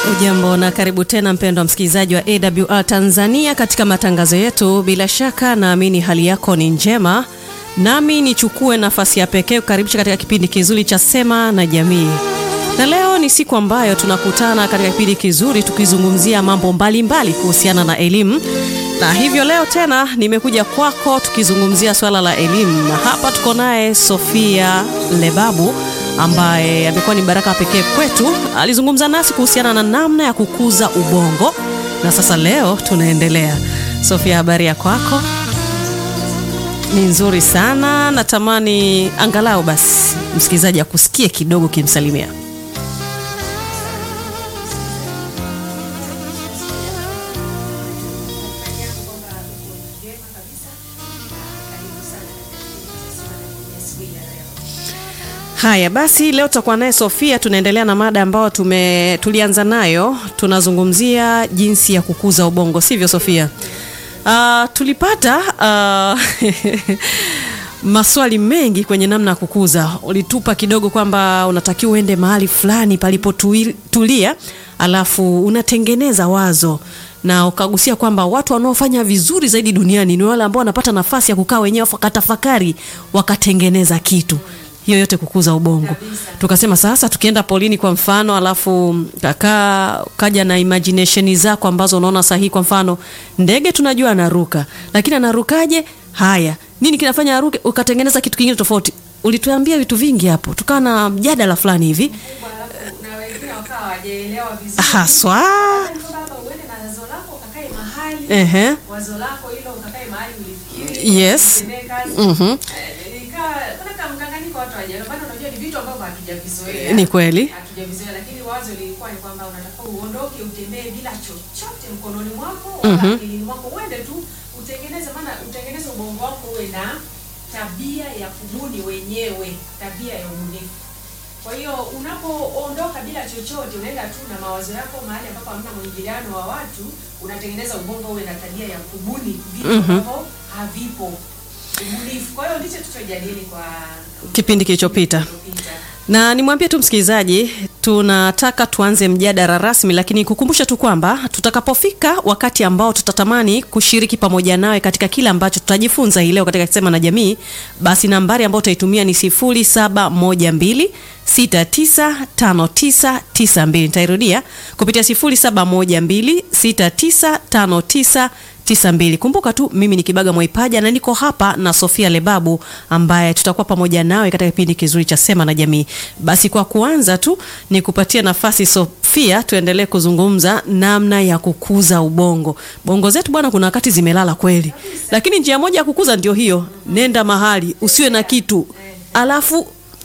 Ujambo na karibu tena mpendwa msikilizaji wa AWR Tanzania katika matangazo yetu. Bila shaka naamini hali yako ni njema, nami nichukue nafasi ya pekee kukaribisha katika kipindi kizuri cha Sema na Jamii. Na leo ni siku ambayo tunakutana katika kipindi kizuri tukizungumzia mambo mbalimbali kuhusiana na elimu, na hivyo leo tena nimekuja kwako tukizungumzia swala la elimu, na hapa tuko naye Sofia Lebabu ambaye amekuwa ni baraka pekee kwetu. Alizungumza nasi kuhusiana na namna ya kukuza ubongo, na sasa leo tunaendelea. Sofia, habari ya kwako? Ni nzuri sana. Natamani angalau basi msikilizaji akusikie kidogo kimsalimia. Haya basi, leo tutakuwa naye Sofia. Tunaendelea na mada ambayo tume tulianza nayo, tunazungumzia jinsi ya kukuza ubongo, sivyo Sofia? Uh, tulipata uh, maswali mengi kwenye namna ya kukuza. Ulitupa kidogo kwamba unatakiwa uende mahali fulani palipotulia, alafu unatengeneza wazo na ukagusia kwamba watu wanaofanya vizuri zaidi duniani ni wale ambao wanapata nafasi ya kukaa wenyewe wakatafakari wakatengeneza kitu hiyo yote kukuza ubongo. Tukasema sasa tukienda polini kwa mfano, alafu kakaa kaja na imagination zako ambazo unaona sahihi. Kwa mfano ndege tunajua anaruka, lakini anarukaje? Haya, nini kinafanya aruke? Ukatengeneza kitu kingine tofauti. Ulituambia vitu vingi hapo, tukawa na mjadala fulani hivi haswa. Ehe, yes, mhm ni kweli hatujavizoea, lakini wazo lilikuwa ni kwamba unatakiwa uondoke, utembee bila chochote mkononi mwako wala Mhm. akilini mwako, uende tu utengeneze, maana utengeneze ubongo wako uwe na tabia ya kubuni wenyewe, tabia ya ubunifu. Kwa hiyo unapoondoka bila chochote, unaenda tu na mawazo yako mahali ambapo hamna mwingiliano wa watu, unatengeneza ubongo uwe na tabia ya kubuni vitu Mhm. ambavyo havipo, ubunifu. Kwa hiyo ndicho tulichojadili kwa kipindi kilichopita. kilichopita. na nimwambie tu msikilizaji, tunataka tuanze mjadala rasmi, lakini kukumbusha tu kwamba tutakapofika wakati ambao tutatamani kushiriki pamoja nawe katika kile ambacho tutajifunza hii leo katika Sema na Jamii, basi nambari ambayo utaitumia ni 0712 695992. Nitairudia kupitia 0712 695992. Kumbuka tu mimi ni Kibaga Mwaipaja na niko hapa na Sofia Lebabu ambaye tutakuwa pamoja nawe katika kipindi kizuri cha Sema na Jamii. Basi kwa kuanza tu ni kupatia nafasi Sofia, tuendelee kuzungumza namna ya kukuza ubongo. Bongo zetu bwana, kuna wakati zimelala kweli, lakini njia moja ya kukuza ndio hiyo, nenda mahali usiwe na kitu, alafu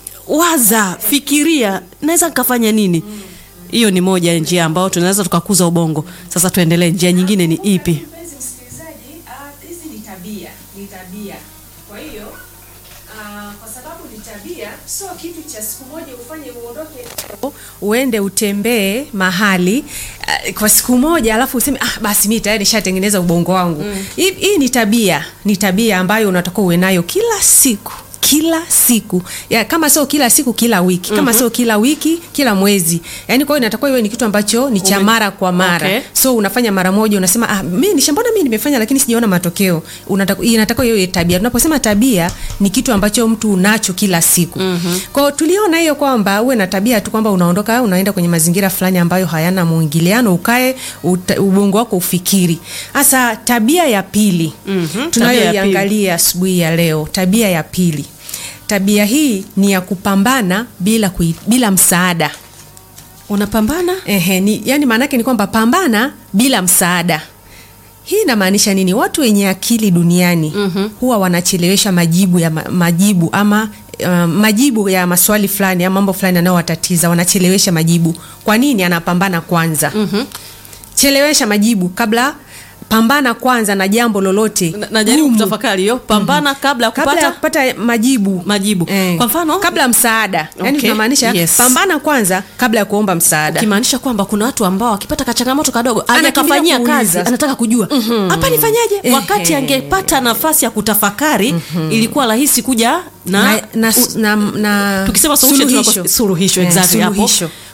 waza, fikiria, naweza nikafanya nini? Hiyo ni moja ya njia ambayo tunaweza tukakuza ubongo. Sasa tuendelee, njia nyingine ni ipi? Mpenzi msikilizaji, ah, hizi ni tabia, ni tabia. Kwa hiyo ah, kwa sababu ni tabia, sio kitu cha siku moja ufanye uondoke uende utembee mahali uh, kwa siku moja alafu useme ah, basi mi tayari nishatengeneza ubongo wangu. Hii hii ni tabia, ni tabia ambayo unatakiwa uwe nayo kila siku kila siku ya, kama sio kila siku kila wiki kama sio kila wiki kila mwezi yani kwa hiyo inatakiwa iwe ni kitu ambacho ni cha Ume- mara kwa mara Okay. so unafanya mara moja unasema ah, mi nishambona mi nimefanya lakini sijaona matokeo Unataka- inatakiwa hiyo iwe tabia tunaposema tabia ni kitu ambacho mtu unacho kila siku mm-hmm. kwao tuliona hiyo kwamba uwe na tabia tu kwamba unaondoka unaenda kwenye mazingira fulani ambayo hayana mwingiliano ukae uta, ubongo wako ufikiri hasa tabia ya pili Mhm, tabia ya tunayoiangalia asubuhi ya leo tabia ya pili tabia hii ni ya kupambana bila, kui, bila msaada Unapambana Ehe, ni, yani maana yake ni kwamba pambana bila msaada. Hii inamaanisha nini? Watu wenye akili duniani Mhm. huwa wanachelewesha majibu ya ma, majibu ama uh, majibu ya maswali fulani ama mambo fulani yanayowatatiza, wanachelewesha majibu. Kwa nini? Anapambana kwanza. Mhm. Chelewesha majibu kabla, pambana kwanza na jambo lolote. Na- najaribu gumu. kutafakari hiyo, pambana kabla ya kabla ya kupata kupata majibu majibu. Eh, Kwa mfano kabla ya msaada yani Okay, tunamaanisha yes. pambana kwanza kabla ya kuomba msaada ukimaanisha kwamba kuna watu ambao wakipata kachangamoto kadogo Anakimbilia ajakafanyia kuuliza. kazi anataka kujua hapa nifanyaje Ehe. wakati angepata nafasi ya kutafakari ilikuwa rahisi kuja na, na, na, na, na tukisema solution tunako- suluhisho Eh, exactly hapo suluhisho.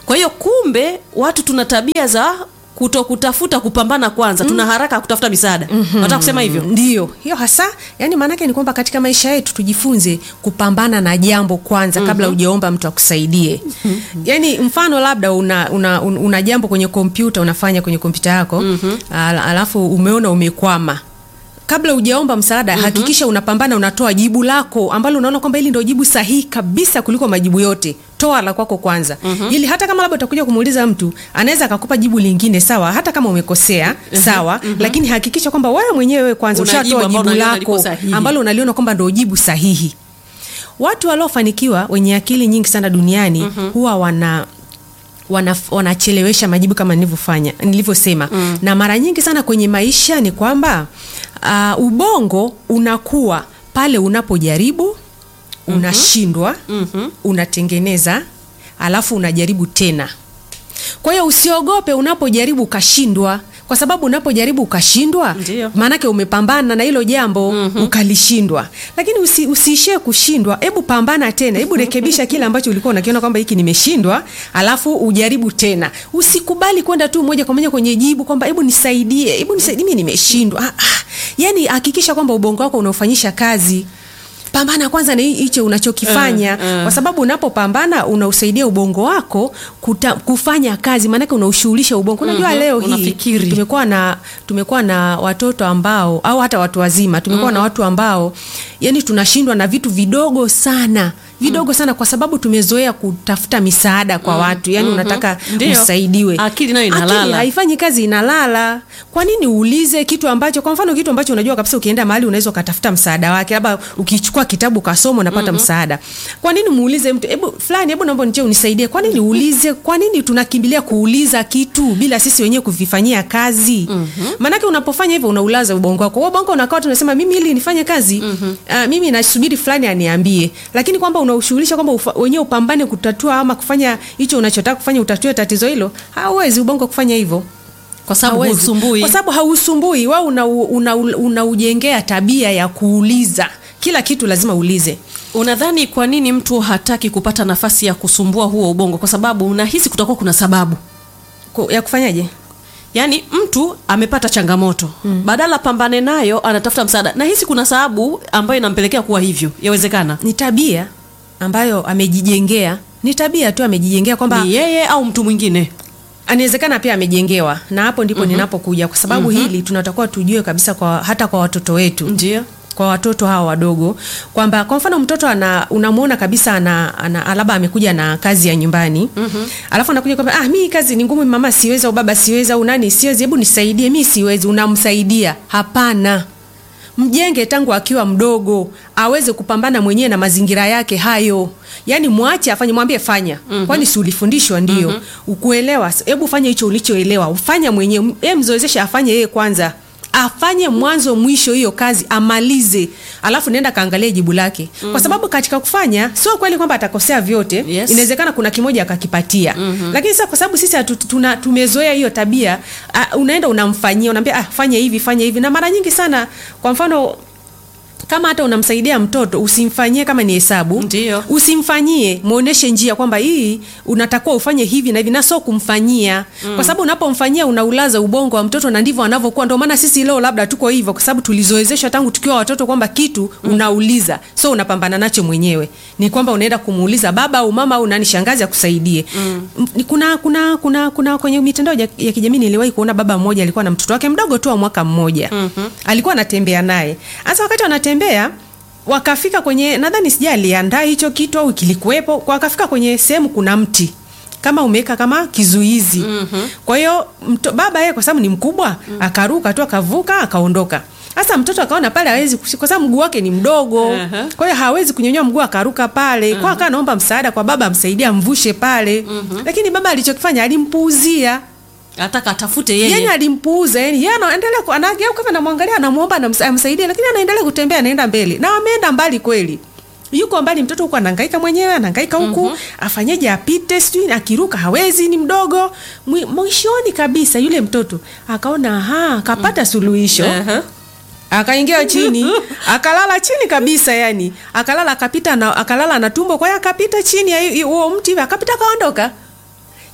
kwa hiyo kumbe watu tuna tabia za kuto kutafuta kupambana kwanza tuna haraka ya kutafuta misaada nataka kusema hivyo ndio hiyo hasa yani maanake ni kwamba katika maisha yetu tujifunze kupambana na jambo kwanza kabla hujaomba mtu akusaidie yani mfano labda una, una, una, una jambo kwenye kompyuta unafanya kwenye kompyuta yako al, alafu umeona umekwama kabla hujaomba msaada hakikisha unapambana unatoa jibu lako ambalo unaona kwamba hili ndio jibu sahihi kabisa kuliko majibu yote toa la kwako kwanza ili hata kama labda utakuja kumuuliza mtu anaweza akakupa jibu lingine sawa hata kama umekosea sawa lakini hakikisha kwamba wewe mwenyewe kwanza Una jibu ushatoa ambalo jibu unaliona liko lako sahihi. ambalo unaliona kwamba ndio jibu sahihi watu waliofanikiwa wenye akili nyingi sana duniani huwa wana wana- wanachelewesha majibu kama nilivyofanya nilivyosema mm. na mara nyingi sana kwenye maisha ni kwamba uh, ubongo unakuwa pale unapojaribu unashindwa mm-hmm. unatengeneza alafu unajaribu tena kwa hiyo usiogope unapojaribu ukashindwa kwa sababu unapojaribu ukashindwa Ndiyo. maanake umepambana na hilo jambo mm-hmm. ukalishindwa lakini usi, usiishie kushindwa hebu pambana tena hebu rekebisha kile ambacho ulikuwa unakiona kwamba hiki nimeshindwa alafu ujaribu tena usikubali kwenda tu moja kwa moja kwenye jibu kwamba hebu nisaidie hebu nisaidie mimi nimeshindwa ah, ah. yani hakikisha kwamba ubongo wako unaofanyisha kazi pambana kwanza na hi- hicho unachokifanya Eh, eh. kwa sababu unapopambana unausaidia ubongo wako kuta, kufanya kazi maanake unaushughulisha ubongo unajua Mhm, leo hii unafikiri. tumekuwa na tumekuwa na watoto ambao au hata watu wazima tumekuwa na watu ambao yani tunashindwa na vitu vidogo sana vidogo sana kwa sababu tumezoea kutafuta misaada kwa watu yani unataka Ndio. usaidiwe Akili nayo inalala. Akili haifanyi kazi inalala kwa nini uulize kitu ambacho kwa mfano kitu ambacho unajua kabisa ukienda mahali unaweza ukatafuta msaada wake labda ukichukua kitabu ukasoma unapata msaada kwa nini muulize mtu hebu fulani hebu naomba nitie unisaidie kwa nini uulize kwa nini tunakimbilia kuuliza kitu bila sisi wenyewe kuvifanyia kazi maanake unapofanya hivyo unaulaza ubongo wako Wewe ubongo unakaa tunasema mimi ili nifanye kazi ah, mimi nasubiri fulani aniambie lakini kwamba unaushughulisha kwamba ufa- wenyewe upambane kutatua ama kufanya hicho unachotaka kufanya utatue tatizo hilo hauwezi ubongo kufanya hivyo kwa sababu Hauwezi. husumbui kwa sababu hausumbui wewe unaujengea una, una unaujengea tabia ya kuuliza kila kitu lazima uulize unadhani kwa nini mtu hataki kupata nafasi ya kusumbua huo ubongo kwa sababu unahisi kutakuwa kuna sababu Ku- ya kufanyaje yaani mtu amepata changamoto mm. badala pambane nayo anatafuta msaada nahisi kuna sababu ambayo inampelekea kuwa hivyo yawezekana ni tabia ambayo amejijengea ni tabia tu amejijengea kwamba ni yeye au mtu mwingine anawezekana pia amejengewa na hapo ndipo ninapokuja kwa sababu hili tunatakiwa tujue kabisa kwa hata kwa watoto wetu ndio kwa watoto hawa wadogo kwamba kwa mfano mtoto ana unamwona kabisa ana, ana labda amekuja na kazi ya nyumbani mm-hmm. alafu anakuja kwamba ah, mi hii kazi ni ngumu mama siwezi au baba siwezi au nani siwezi hebu nisaidie mi siwezi unamsaidia hapana mjenge tangu akiwa mdogo aweze kupambana mwenyewe na mazingira yake hayo yaani mwache afanye mwambie fanya mm-hmm. kwani si ulifundishwa ndio mm-hmm. ukuelewa hebu fanya hicho ulichoelewa ufanya mwenyewe e mzoezeshe afanye yeye kwanza afanye mwanzo mwisho hiyo kazi amalize alafu nenda kaangalie jibu lake mm-hmm. kwa sababu katika kufanya sio kweli kwamba atakosea vyote Yes. inawezekana kuna kimoja akakipatia mm-hmm. lakini sasa kwa sababu sisi hatu- tuna- tumezoea hiyo tabia uh, unaenda unamfanyia unaambia ah, fanya hivi fanya hivi na mara nyingi sana kwa mfano kama hata unamsaidia mtoto usimfanyie kama ni hesabu Ndio. usimfanyie mwonyeshe njia kwamba hii unatakiwa ufanye hivi na hivi na sio kumfanyia mm. kwa sababu unapomfanyia unaulaza ubongo wa mtoto na ndivyo anavyokuwa ndio maana sisi leo labda tuko hivyo kwa sababu tulizoezeshwa tangu tukiwa watoto kwamba kitu mm. unauliza so unapambana nacho mwenyewe ni kwamba unaenda kumuuliza baba au mama au nani shangazi akusaidie mm. kuna kuna kuna kuna kwenye mitandao ya, ya kijamii niliwahi kuona baba mmoja alikuwa na mtoto wake mdogo tu wa mwaka mmoja mm-hmm. alikuwa anatembea naye hasa wakati wanatembea wakafika kwenye nadhani sija aliandaa hicho kitu au kilikuwepo wakafika kwenye sehemu kuna mti kama umeweka kama kizuizi mm-hmm. kwa hiyo mto- baba yeye kwa sababu ni mkubwa mm-hmm. akaruka tu akavuka akaondoka sasa mtoto akaona pale hawezi kushi- kwa sababu mguu wake ni mdogo Uh-huh. kwa hiyo hawezi kunyonyoa mguu akaruka pale uh-huh. kwa akawa anaomba msaada kwa baba amsaidie amvushe pale uh-huh. lakini baba alichokifanya alimpuuzia ataka atafute yeye yani alimpuuza yani yeye anaendelea ku- anageuka hivi anamwangalia anamuomba anamsa- amsaidie lakini anaendelea kutembea anaenda mbele na ameenda mbali kweli yuko mbali mtoto huko anahangaika mwenyewe anahangaika huku mm-hmm. afanyeje apite sijui akiruka hawezi ni mdogo Mwi- mwishoni kabisa yule mtoto akaona aha akapata suluhisho Aha. akaingia chini akalala chini kabisa yani akalala akapita na akalala na tumbo kwa hiyo akapita chini ya hi- hi- huo mti hivi akapita akaondoka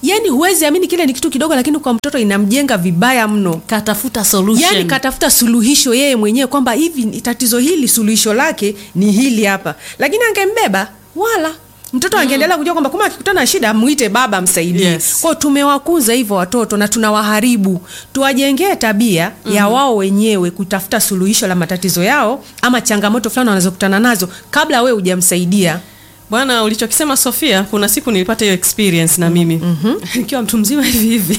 yani huwezi amini kile ni kitu kidogo lakini kwa mtoto inamjenga vibaya mno katafuta solution yani katafuta suluhisho yeye mwenyewe kwamba hivi ni tatizo hili suluhisho lake ni hili hapa lakini angembeba wala mtoto angeendelea kujua kwamba kama akikutana na shida mwite baba msaidie Yes. kwao tumewakuza hivyo watoto na tunawaharibu tuwajengee tabia ya wao wenyewe kutafuta suluhisho la matatizo yao ama changamoto fulani wanazokutana nazo kabla wewe hujamsaidia bwana ulichokisema sofia kuna siku nilipata hiyo experience na mimi nikiwa mtu mzima hivi hivi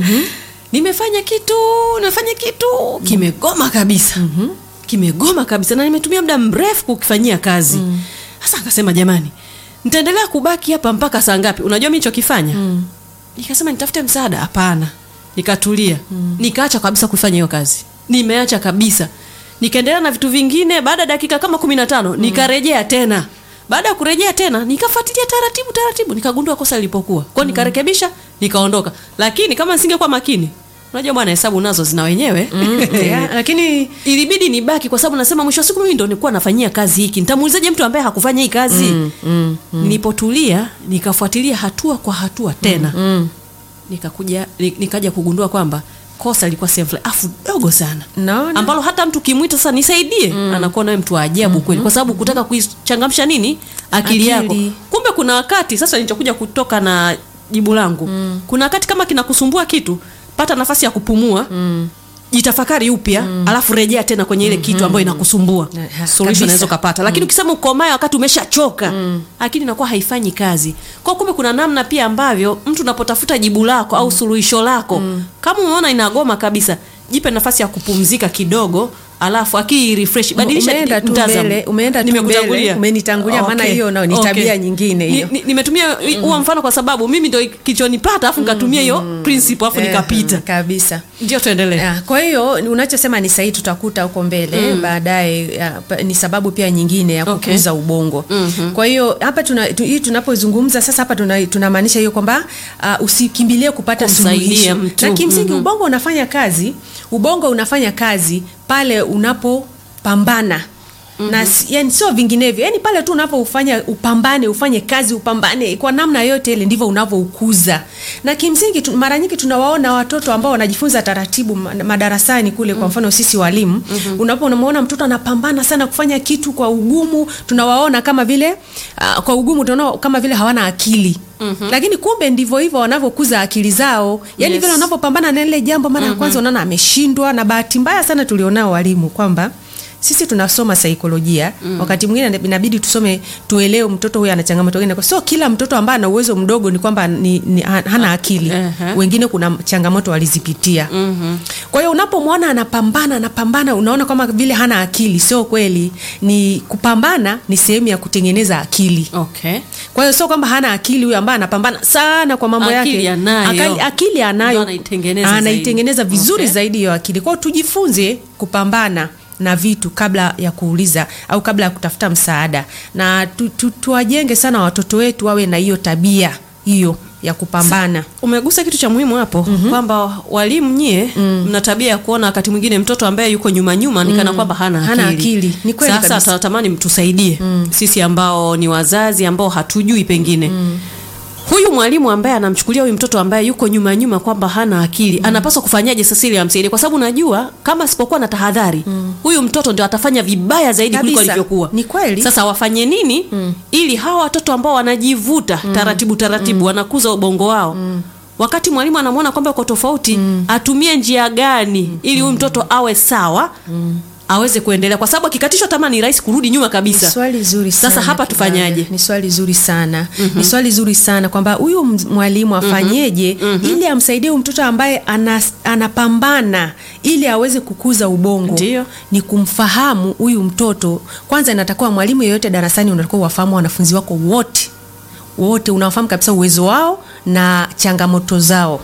nimefanya kitu nimefanya kitu kimegoma kabisa kimegoma kabisa na nimetumia muda mrefu kukifanyia kazi sasa akasema jamani nitaendelea kubaki hapa mpaka saa ngapi unajua mi nichokifanya nikasema nitafute msaada hapana nikatulia nikaacha kabisa kufanya hiyo kazi nimeacha kabisa nikaendelea na vitu vingine baada ya dakika kama kumi na tano nikarejea tena baada ya kurejea tena nikafuatilia taratibu taratibu nikagundua kosa lilipokuwa kwao nikarekebisha nikaondoka lakini kama nisingekuwa makini unajua bwana hesabu nazo zina wenyewe yeah, lakini ilibidi nibaki kwa sababu nasema mwisho wa siku mimi ndo nilikuwa nafanyia kazi hiki nitamuulizaje mtu ambaye hakufanya hii kazi mm, mm, mm. nilipotulia nikafuatilia hatua kwa hatua tena mm, nikakuja ni- nikaja kugundua kwamba kosa lilikuwa sehemu fulani afu dogo sana naona ambalo hata mtu kimwita sasa nisaidie anakuwa nawe mtu wa ajabu kweli kwa sababu kutaka kuichangamsha nini akili, Akili. yako kumbe kuna wakati sasa nilichokuja kutoka na jibu langu kuna wakati kama kinakusumbua kitu pata nafasi ya kupumua jitafakari upya alafu rejea tena kwenye ile kitu ambayo inakusumbua Eh, ha, solution kabisa. unaweza ukapata lakini ukisema ukomae wakati umeshachoka akili inakuwa haifanyi kazi kwa kumbe kuna namna pia ambavyo mtu unapotafuta jibu lako au suluhisho lako kama umeona inagoma kabisa jipe nafasi ya kupumzika kidogo alafu akili refresh badilisha Umeenda tu mtazamo. mbele, umeenda tu Nimekutangulia. mbele, umenitangulia, maana hiyo nao ni tabia nyingine hiyo. Ni- ni- nimetumia huo mfano kwa sababu mimi ndo kilichonipata alafu nikatumia hiyo principle alafu Eh, nikapita kabisa ndio tuendelee Ya, kwa hiyo unachosema ni sahihi tutakuta huko mbele baadaye ya, pa- ni sababu pia nyingine ya Okay. kukuza ubongo kwa hiyo hapa tuna, tu, hii tunapozungumza sasa hapa tuna- tunamaanisha hiyo kwamba uh, usikimbilie kupata Kumsaidia suluhisho mtu. na kimsingi ubongo unafanya kazi ubongo unafanya kazi pale unapopambana na si- yani sio vinginevyo yani pale tu unapofanya upambane ufanye kazi upambane kwa namna yote ile ndivyo unavyoukuza na kimsingi tu, mara nyingi tunawaona watoto ambao wanajifunza taratibu ma- madarasani kule kwa mfano sisi walimu mm-hmm. unapo unamwona mtoto anapambana sana kufanya kitu kwa ugumu tunawaona kama vile uh, kwa ugumu tunaona kama vile hawana akili Mm-hmm. lakini kumbe ndivyo hivyo wanavyokuza akili zao yani Yes. vile wanavyopambana na ile jambo mara ya kwanza unaona ameshindwa na bahati mbaya sana tulionao walimu kwamba sisi tunasoma saikolojia mm. wakati mwingine inabidi tusome tuelewe mtoto huyu ana changamoto gani kwa sio kila mtoto ambaye ana uwezo mdogo ni kwamba ni, ni, ha- hana akili Ehe. wengine kuna changamoto walizipitia mm-hmm. kwa hiyo unapomwona anapambana anapambana unaona kama vile hana akili sio kweli ni kupambana ni sehemu ya kutengeneza akili okay kwa hiyo sio kwamba hana akili huyo ambaye anapambana sana kwa mambo Akili yake anayo. Akali, akili Ndio anayo anaitengeneza anaitengeneza zaidi. vizuri Okay. zaidi hiyo akili kwao tujifunze kupambana na vitu kabla ya kuuliza au kabla ya kutafuta msaada na tu, tu, tuwajenge sana watoto wetu wawe na hiyo tabia hiyo ya kupambana umegusa kitu cha muhimu hapo mm-hmm. kwamba walimu nyie mm. mna tabia ya kuona wakati mwingine mtoto ambaye yuko nyuma nyuma mm. nikana kwamba hana akili, Hana akili. Ni kweli sasa kabisa. tunatamani mtusaidie mm. sisi ambao ni wazazi ambao hatujui pengine mm huyu mwalimu ambaye anamchukulia huyu mtoto ambaye yuko nyuma nyuma kwamba hana akili mm. anapaswa kufanyaje sasa ili amsaidie kwa sababu najua kama asipokuwa na tahadhari mm. huyu mtoto ndio atafanya vibaya zaidi kuliko Kabisa. alivyokuwa Ni kweli. sasa wafanye nini mm. ili hawa watoto ambao wanajivuta mm. taratibu taratibu mm. wanakuza ubongo wao mm. wakati mwalimu anamwona kwamba uko tofauti mm. atumie njia gani mm. ili huyu mtoto awe sawa mm aweze kuendelea kwa sababu akikatishwa tamaa ni rahisi kurudi nyuma kabisa Ni swali zuri sana. Sasa hapa Kibaya. tufanyaje? Ni swali zuri sana. Mm-hmm. Ni swali zuri sana kwamba huyu m- mwalimu afanyeje mm-hmm. ili amsaidie huyu mtoto ambaye anas, anapambana ili aweze kukuza ubongo. Ndiyo. Ni kumfahamu huyu mtoto. Kwanza inatakiwa mwalimu yeyote darasani unatakiwa wafahamu wanafunzi wako wote. Wote unawafahamu kabisa uwezo wao na changamoto zao.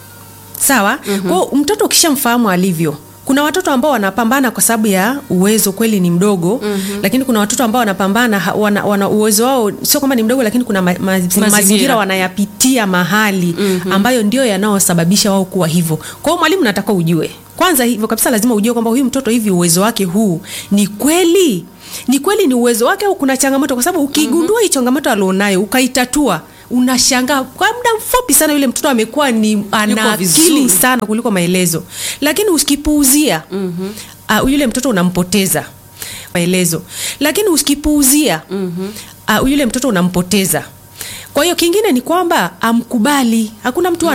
Sawa? Mm-hmm. Kwa mtoto ukishamfahamu alivyo kuna watoto ambao wanapambana kwa sababu ya uwezo kweli ni mdogo mm-hmm. lakini kuna watoto ambao wanapambana ha- wana, wana uwezo wao sio kwamba ni mdogo lakini kuna ma, ma, mazingira. mazingira wanayapitia mahali mm-hmm. ambayo ndio yanayosababisha wao kuwa hivyo kwa hiyo mwalimu nataka ujue kwanza hivyo kabisa lazima ujue kwamba huyu mtoto hivi uwezo wake huu ni kweli ni kweli ni uwezo wake au kuna changamoto kwa sababu ukigundua mm-hmm. hii changamoto alionayo ukaitatua unashangaa kwa muda mfupi sana yule mtoto amekuwa ni ana vizuri. akili sana kuliko maelezo lakini usikipuuzia mm-hmm. uh, yule mtoto unampoteza maelezo lakini usikipuuzia mm-hmm. uh, yule mtoto unampoteza kwa hiyo kingine ni kwamba amkubali hakuna mtu